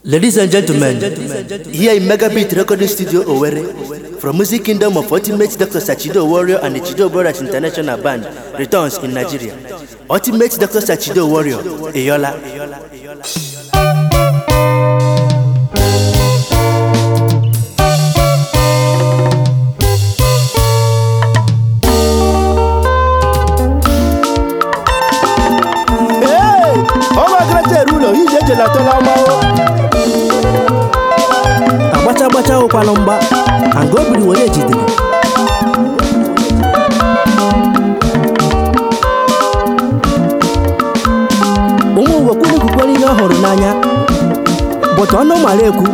Ladies and gentlemen, here in Megabit Recording Studio Owerri, from Music Kingdom of Ultimate Dr. Sachido Warrior and the Chido Brothers International Band returns in Nigeria. Ultimate Dr. Sachido Warrior, Eyola. ọnwa grater ụlọ ije ejelatọla mmanwụ agbacha agbacha ụkwanụ mgba anga obiri were jidere ụmụ uwe kwuru kwukwere ihe ọ hụrụ n'anya bụta ọnụ mara ekwu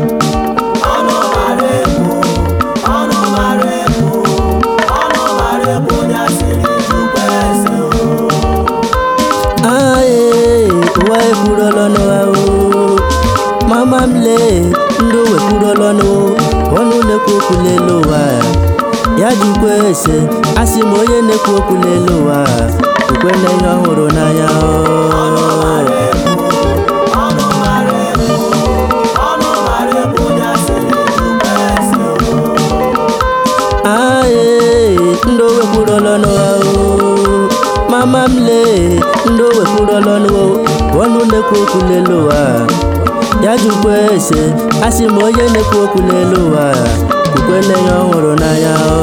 Aye, ụwa ekwurola n'ụwa o mama m lee ndị owe kwurola n'ụwa ọnụ na-ekwu okwu n'elu ụwa ya jikwa ese asị m onye na-ekwu okwu n'elu ụwa ukwe na ihe ọhụrụ n'anya o. Aye, ndị owe kwurola n'ụwa o mama m lee ndị owe kwurola n'ụwa ọnụ na-ekwu okwu n'elu ụwa ya jikwa ese asị m onye na-ekwu okwu n'elu ụwa ukwe na ihe ọhụrụ n'anya o.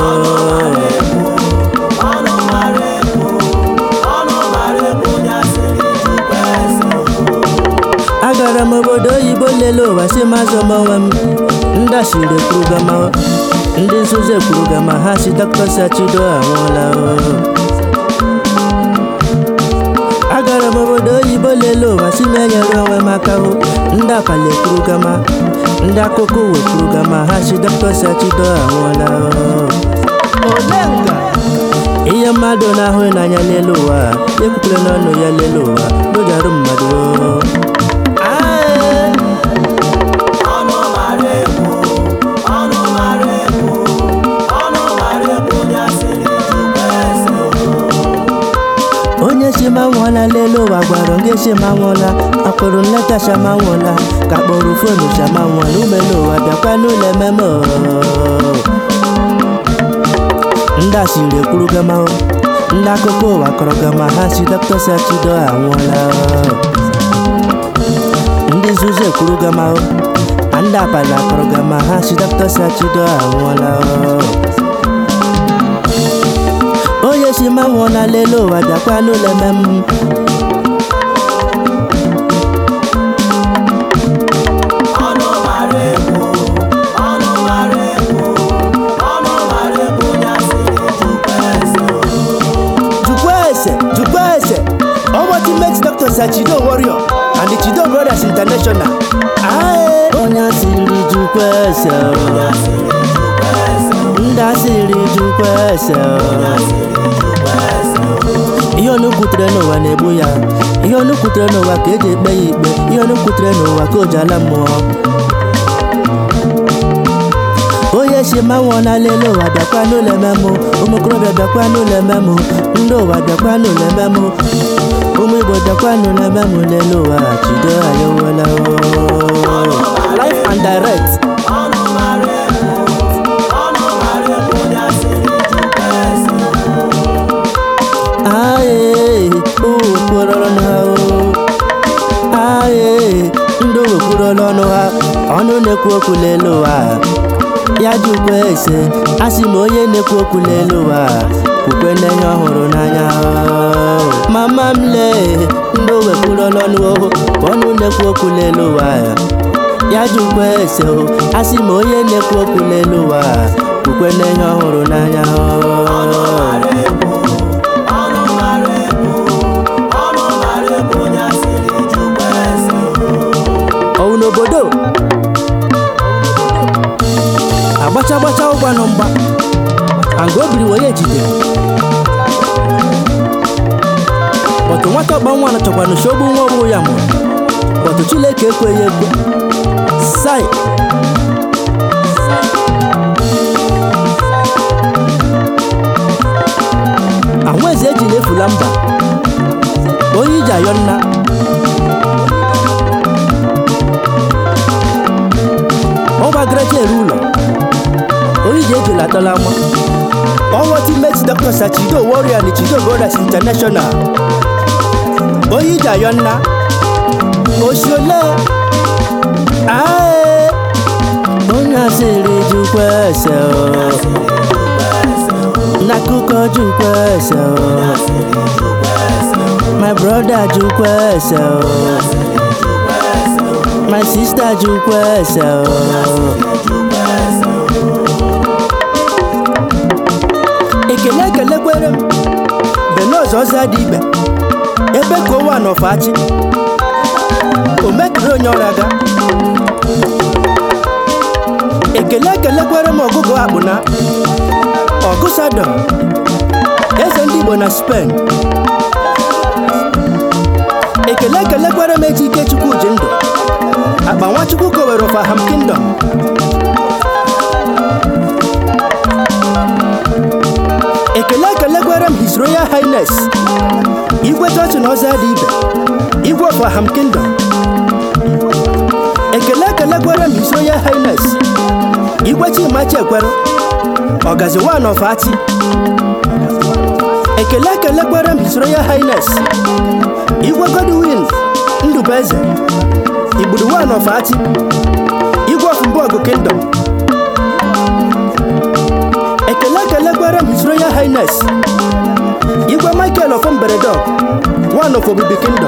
agara m obodo oyibo lele ụwa si mazụ m onwe m ndị asịrị kwurugama ndị nzuzo ekwurugama ha si dọkịta sachido anwụọla o. agara m obodo oyibo lele ụwa si m enyere onwe m aka o ndị abalị ekwurugama ndị akụkọ uwe kwurugama ha si dọkịta sachido anwụọla o. olenga ihe mmadụ na-ahụ n'anya n'elu ụwa ekwukwere n'ọnụ ya n'elu ụwa n'ụjarụ mmadụ o. Aye. onye si ma nwụọla n'elu ụwa gwara onye si ma nwụọla akpụrụ nleta shama nwụọla ka kpọrọ fonu shama nwụọla umelu ụwa bịakwa n'ụlọ ememe o. ndị asịrị ekwuru gama o. ndị akụkọ ụwa kọrọ gama ha si dọkịta sachido anwụọla o. ndị nzuzo ekwuru gama o. na ndị abalị akọrọ gama ha si dọkịta sachido anwụọla o. onye si ma nwụọ na lele ụwa bịakwa n'ụlọ emem jukwa ese jukwa ese ultimate dr sachido warrior and the chido brothers international Aye. onye asịrị jukwa ese o. ndị asịrị jukwa ese o. ihe ọnụ kwutere n'ụwa na-egbu ya ihe ọnụ kwutere n'ụwa ka eji ekpe ya ikpe ihe ọnụ kwutere n'ụwa ka o ji ala mmụọ onye si ma nwụọ na lele ụwa bịakwa n'ụlọ ememụ ụmụ okorobịa bịakwa n'ụlọ ememụ ndị ụwa bịakwa n'ụlọ ememụ ụmụ igbo bịakwa n'ụlọ ememụ lele ụwa chido anyị wela life and direct aye okporọrọ ha aye ndị owekwurọla ọnụ ha ọnụ na-ekwu okwu n'elu ụwa ya jụkwa ese asị m onye na-ekwu okwu n'elu ụwa kwukwe n'enye ọhụrụ n'anya mama m lee ndị owekwurọla ọnụ ọnụ na-ekwu okwu n'elu ụwa ya jụkwa ese asị m onye na-ekwu okwu n'elu ụwa kwukwe n'enye ọhụrụ n'anya ọwụ n'obodo agbacha agbacha ụgwa nọ mgba anga obiri wee jidere bọtụ nwata ọgba nwa chọkwanụ si ogbu nwa ọgbụ ya mụrụ bọtụ chileke ekweghị ekwe sai anwaeze ejila efula mba onye iji ayọ nna kalama ọnwa teammate dr sachido warrior na chido brothers international onye ije ayọ nna osiole ae onye asịrị jukwa ese o n'akụkọ jukwa ese o my brother jukwa ese o my sister jukwa ese o ekele ekelekwere m benọz ọza dị ibe ebe ka ụwa nọfachi o mekiri onye ọrịa ga ekele ekelekwere m ọgụgụ akpụna ọgụsadọ eze ndị igbo na spen ekele ekelekwere m eji ike chukwu ji ndụ akpa nwachukwu kowere faham kingdom ekele ekelekwere m his royal highness igwe chọọchị na ọza dị ibe igwe faham kingdom ekele ekelekwere m his royal highness igwe chimachi ekwere ọgazi wan of ati ekele ekelekwere m his royal highness igwe godwin ndụbụeze igburu wan of ati igwe of mbọgụ kingdom ekele ekelekwere m his royal highness igwe michael of mberedog one of obibi kingdom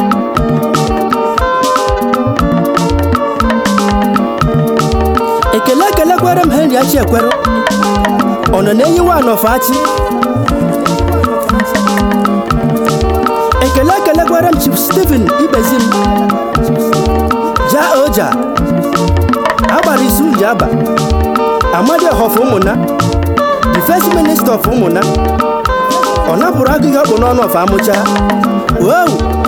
ekele ekelekwere m henry achiekwere ọ nọ na-enyi one of achi ekele ekelekwere m chief stephen ibezim ja oja agbara isu ji aba amadi ọhọfụ ụmụna the first minister of ụmụna ọ napụrụ agụ ihe ọ bụ n'ọnụ ọfa amụcha wow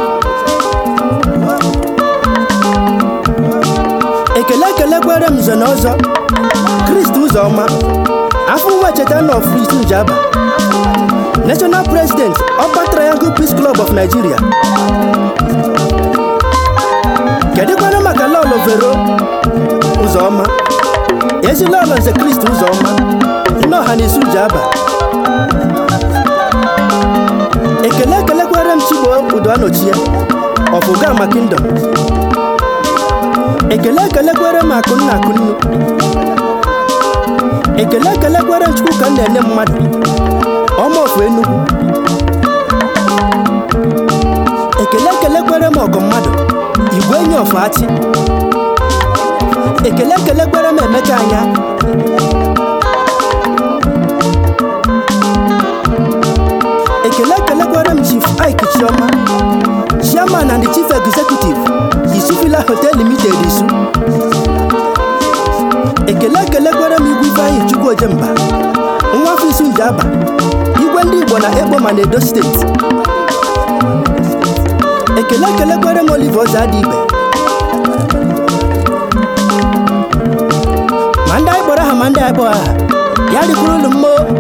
ekele ekelekwere m nze na ọzọ kristi ụzọma afọ nwa cheta na of isu ji aba national president upper triangle peace club of nigeria kedụkwana maka lọlọ vero ụzọma ezi lọlọ nze kristi ụzọma nne ọha na isu ji aba ekele ekelekwere m chigbo udo anochie ọfụgama kingdom ekele ekelekwere m akụnna akụnnu ekele ekelekwere m chukwu ka m na-enye mmadụ ọma ofu enugwu ekele ekelekwere m ọgọ mmadụ igwe enyi ọfụ achị ekele ekelekwere m emeka anya ekele ekelekwere m chief ike chioma chairman and chief executive isufila hotel limited isu ekele ekelekwere m igwe ifeanyị chukwu ojemba nwa afọ isu njiaba igwe ndị igbo na ekpo ma na edo steeti ekele ekelekwere m olive ọza dị ibe ma ndị anyị kpọrọ aha ma ndị anyị kpọrọ aha ya dịkwuru ụlụ mmo